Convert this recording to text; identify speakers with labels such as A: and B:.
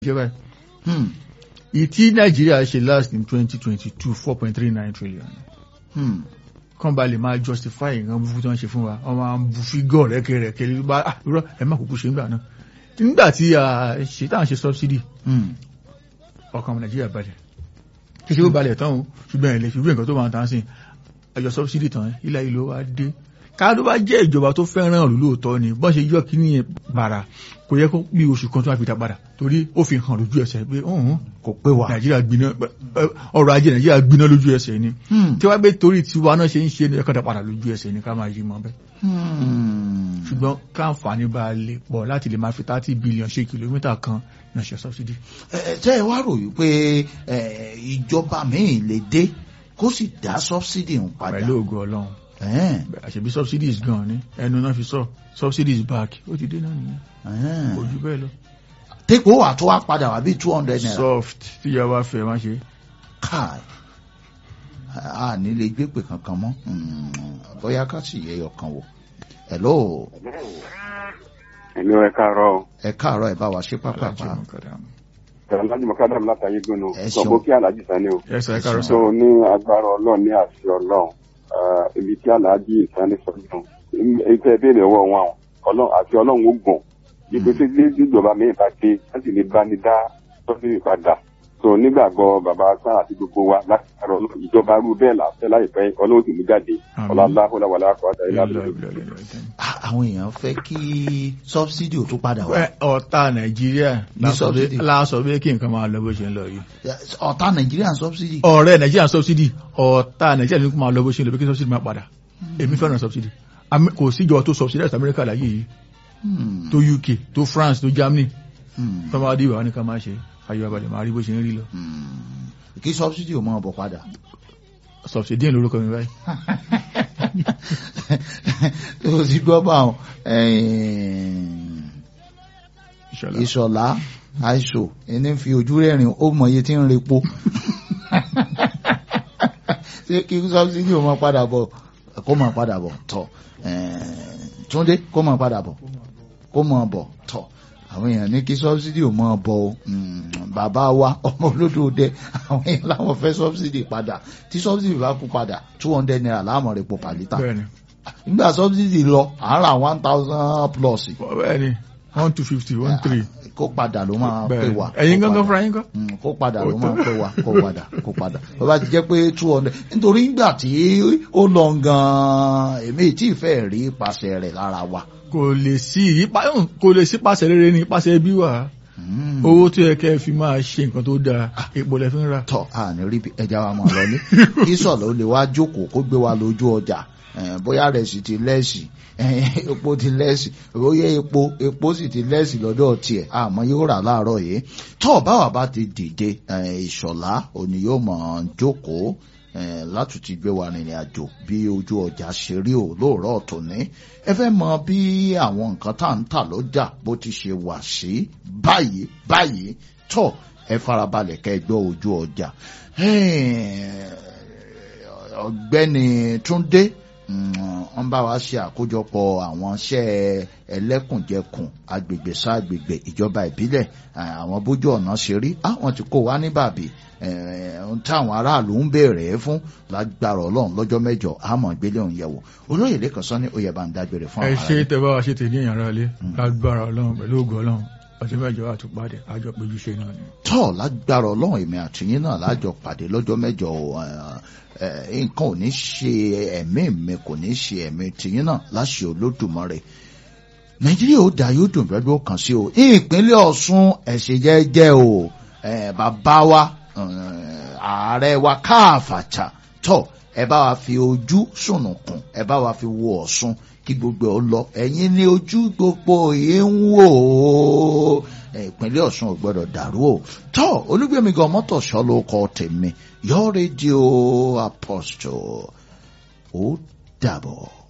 A: jẹ́ báyìí
B: Hmm.
A: ìtí nàìjíríà ṣe last in twenty twenty two four point three nine trillion
B: Hmm.
A: kàn bá lè máa justify nǹkan búburú tó ń ṣe fún wa wọ́n máa ń bu fígọ̀ rẹ́kẹrẹ́kẹ́ lè bá ah irọ́ ẹ má kúkú ṣe nígbà náà nígbà tí a ṣe tá à ń ṣe subsidy
B: Hmm.
A: ọkàn ọmọ nàìjíríà balẹ̀ kí ṣe ó balẹ̀ tán o ṣùgbọ́n ẹ̀ lè fi wé nǹkan tó máa tán sí ẹjọ́ subsidy tán ilá ìlú wa dé ká ló bá jẹ́ ìjọba tó fẹ́ràn òlú lóòótọ́ ni bọ́n ṣe yọ kíní yẹn bàrà kò yẹ kó bí oṣù kan tó wá fi dá padà torí ó fi hàn lójú ẹsẹ̀ pé ọ̀hún
B: kò pé wà.
A: nàìjíríà gbiná ọrọ̀ ajé nàìjíríà gbiná lójú ẹsẹ̀ ni
B: Hmm.
A: tí wọ́n gbé torí tiwa náà ṣe ń ṣe ní ẹ̀kọ́ dá padà lójú ẹsẹ̀ ni ká máa yí mọ́ bẹ́ẹ̀
B: Hmm.
A: ṣùgbọ́n káǹfààní bá a lè pọ̀ láti lè máa fi thirty billion ṣe kìlómítà kan náà ṣe subsidy.
B: Ẹ, ẹ, tẹ́ ẹ wá rò wípé ẹ, ìjọba míì lè dé kó sì dá subsidy ń padà.
A: pẹ̀lú ògo ọlọ́run
B: Ẹ̀ẹ́n,
A: àṣẹbí subsidies gan ni ẹnu náà fi sọ subsidies back ó ti dé náà nìyẹn
B: ẹ̀ẹ́n.
A: kò jù bẹ́ẹ̀ lọ.
B: tẹ́kọ̀ wà tó wá padà wá bí two hundred naira.
A: soft tíyàwó afẹ́ má ṣe.
B: káì a ní lè gbé pè kankan mọ́ Hmm, bóyá ká sì yẹ ọkàn wò. hello
C: ẹ̀mí ẹ káàárọ̀ o.
B: ẹ káàárọ̀ ẹ bá wa ṣe pápápá.
C: ẹ̀rọ alájú mọ̀kádàm látàyé gbónú.
B: Ẹ ṣeun.
C: sọ̀bọ̀ kí aláàjì sani o.
A: ẹ sọ ẹ káàárọ̀
C: so
A: sọ.
C: ní agbára ọlọ́run ní àṣẹ ọlọ́run ah, ibi tí aláàjì sani sọ̀dún èyí tẹ́ ẹ béèrè ọwọ́ wọn o. ọlọ́run àti ọlọ́run ó gùn. ibi tí tí tí ìjọba mi bá dé láti lè bá ní dá sọ́sìrì padà. so nígbàgbọ́ bàbá sáà àti gbogbo wa láti àrọ̀ ìjọba rú bẹ́ẹ̀ láfẹ́ láìpẹ́ ọlọ́run sì mú jáde.
A: Àmín.
C: ọlọ́lá ọlọ́wàlá àkọ́dá ilá
B: Ah, àwọn èèyàn fẹ́ kí subsidy ò tún padà wá.
A: ọ̀tá nàìjíríà
B: Ní subsidy.
A: láàsọ bí kí nǹkan máa lọ bó ṣe ń lọ yìí.
B: ọ̀tá Nigerian subsidy.
A: ọ̀rẹ́ nàìjíríà subsidy ọ̀tá nàìjíríà ní kó máa lọ bó ṣe ń lọ bí kí subsidy máa padà èmi fẹ́ràn subsidy Am- kò síjọba tó subsidize amẹ́ríkà láyé yìí
B: Hmm,
A: tó uk tó france tó germany
B: hmm,
A: tó máa dé ìwà ní ká máa ṣe ayọ̀ abalẹ̀ máa rí bó ṣe ń rí lọ
B: hmm. kí subsidy ò mọ ọbọ padà.
A: subsidy ní lórúkọ mi báyìí.
B: tó ti gbọ́ bá wọn
A: Ìṣọ̀lá.
B: ìṣọ̀lá àìsò ẹni fi ojú rẹ̀rìn ó mọ iye tí ń repo ṣé kí subsidy ò mọ padà bọ̀ kó mọ padà bọ̀ tọ̀ túndé kó mọ padà bọ̀ kó mọ bọ̀ tọ̀ àwọn èèyàn ní kí subsidy ò mọ bọ̀ o Mm, bàbá wa ọmọ olódò dẹ àwọn èèyàn láwọn fẹ́ subsidy padà tí subsidy bá kú padà two hundred naira láàmú repo per litre
A: bẹ́ẹ̀ni
B: nígbà subsidy lọ à ń ra one thousand plus
A: bẹ́ẹ̀ni one two fifty one three
B: kó padà ló máa pè
A: bẹ́ẹ̀ni
B: wá
A: ẹ̀yin
B: kó
A: gángan
B: padà.
A: fúnra yín kọ́.
B: Mm, kó padà ló
A: Ó
B: máa
A: tó.
B: pè wá kó padà kó padà bó bá ti jẹ́ pé two hundred nítorí nígbà tí ó lọ gan-an èmi tí ì fẹ́ rí ipasẹ̀ rẹ̀ lára wa.
A: kò lè sí ipa kò lè sí pàṣẹ rere ní pàṣẹ bí wà
B: Mm.
A: owó tó yẹ kẹ́ ẹ fi máa ṣe nǹkan tó dáa epo lẹ fi ń ra.
B: tọ́ a ní rí bí ẹja wa máa lọ ní kí sọ̀lọ́ ó lè wá jókòó kó gbé wa lójú ọjà eh, bóyá rẹ̀ sì ti lẹ́sì eh, epo ti lẹ́sì bóyá epo epo sì ti lẹ́sì lọ́dọ̀ tiẹ̀ àmọ́ yóò rà láàárọ̀ yìí tọ́ báwa bá ti dìde eh, ìṣọ̀lá òní yóò mọ̀ jókòó eh, láti ti gbé wa rìnrìn àjò bí ojú ọjà ṣe rí o lóòrọ̀ tòní ẹ fẹ́ mọ bí àwọn nǹkan tá à ń tà lọ́jà bó ti ṣe wà sí báyìí báyìí tọ́ ẹ farabalẹ̀ kẹ́ ẹ gbọ́ ojú ọjà ọ̀gbẹ́ni Túndé mm, wọ́n bá wa ṣe àkójọpọ̀ àwọn iṣẹ́ ẹlẹ́kùnjẹkùn agbègbè sáàgbègbè ìjọba ìbílẹ̀ eh, àwọn bójú ọ̀nà ṣe rí àwọn tí kò wá ní bàbí eh, ohun táwọn aráàlú ń béèrè fún lágbára ọlọ́run lọ́jọ́ mẹ́jọ àmọ́ ìgbélé òun yẹ̀wò olóyè lẹ́kàn sọ ní oyè bá ń dágbére fún
A: ẹ
B: àwọn
A: ṣe
B: aráàlú.
A: tẹ bá wa ṣe tèmi èèyàn rálé lágbára ọlọ́run pẹ̀lú ògo ọlọ́run ọjọ́ mẹ́jọ àtúpàdé àjọ péjú ṣe náà ni.
B: tọ́ lágbára ọlọ́run èmi àtìyín náà lájọ pàdé lọ́jọ́ mẹ́jọ ẹ̀, ẹ̀, nǹkan ò ní ṣe ẹ̀mí mi kò ní ṣe ẹ̀mí tìyín náà láṣẹ Olódùmarè nàìjíríà ó dá yóò dùn bẹ́ẹ̀ ló kàn sí o ìpínlẹ̀ ọ̀ṣun ẹ̀ṣẹ̀ jẹ́jẹ́ o ẹ̀, bàbá wa ẹ̀, ààrẹ wa káàfàtà tọ́ ẹ bá wa fi ojú sùnùkùn ẹ bá wa fi wo ọ̀ṣun kí gbogbo ẹ ó lọ ẹ̀yin ní ojú gbogbo yìí ń wò ó ẹ̀, ìpínlẹ̀ ọ̀ṣun ò gbọ́dọ̀ dàrú o tọ́ olúgbẹ̀mí gan mọ́tò ṣọ́ ló kọ́ tèmi yọ rédíò apostle ó dàbọ̀.